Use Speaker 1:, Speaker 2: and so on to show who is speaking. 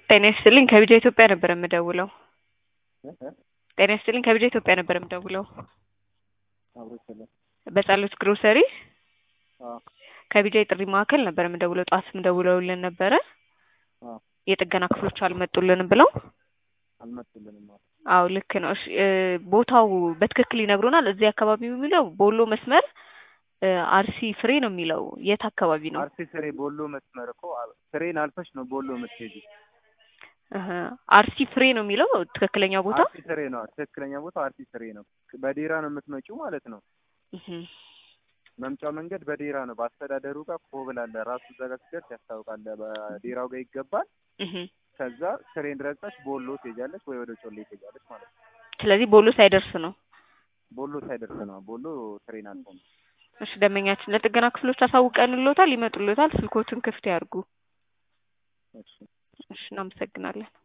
Speaker 1: ጤና ይስጥልኝ ከቢጃ ኢትዮጵያ ነበር የምደውለው። ጤና ይስጥልኝ ከቢጃ ኢትዮጵያ ነበር የምደውለው። በጸሎት ግሮሰሪ ከቢጃ የጥሪ ማዕከል ነበር የምደውለው። ጠዋት ደውለውልን ነበረ የጥገና ክፍሎች አልመጡልንም ብለው።
Speaker 2: አልመጡልንም።
Speaker 1: አዎ ልክ ነው። እሺ እ ቦታው በትክክል ይነግሩናል። እዚህ አካባቢ የሚለው ቦሎ መስመር እ አርሲ ፍሬ ነው የሚለው የት አካባቢ ነው?
Speaker 2: አርሲ ፍሬ ቦሎ መስመር እኮ ፍሬን አልፈሽ ነው ቦሎ የምትሄጂ።
Speaker 1: እህ አርሲ ፍሬ ነው የሚለው ትክክለኛ ቦታ?
Speaker 2: አርሲ ፍሬ ነው ትክክለኛ ቦታ አርሲ ፍሬ ነው። በዴራ ነው የምትመጪው ማለት ነው።
Speaker 1: እህ
Speaker 2: መምጫው መንገድ በዴራ ነው። በአስተዳደሩ ጋር ኮብል አለ ራሱ እዛ ጋር ስትደርስ ያስታውቃል። በዴራው ጋር ይገባል።
Speaker 1: እህ
Speaker 2: ከዛ ፍሬን ረግጠሽ ቦሎ ትሄጃለሽ ወይ ወደ ጮሌ ትሄጃለሽ ማለት ነው።
Speaker 1: ስለዚህ ቦሎ ሳይደርስ ነው።
Speaker 2: ቦሎ ሳይደርስ ነው። ቦሎ ትሬን አልፎ ነው።
Speaker 1: እሺ ደንበኛችን ለጥገና ክፍሎች አሳውቀንልዎታል፣ ይመጡልዎታል። ስልኮትን ክፍት ያርጉ።
Speaker 2: እሺ
Speaker 1: እሺ እናመሰግናለን።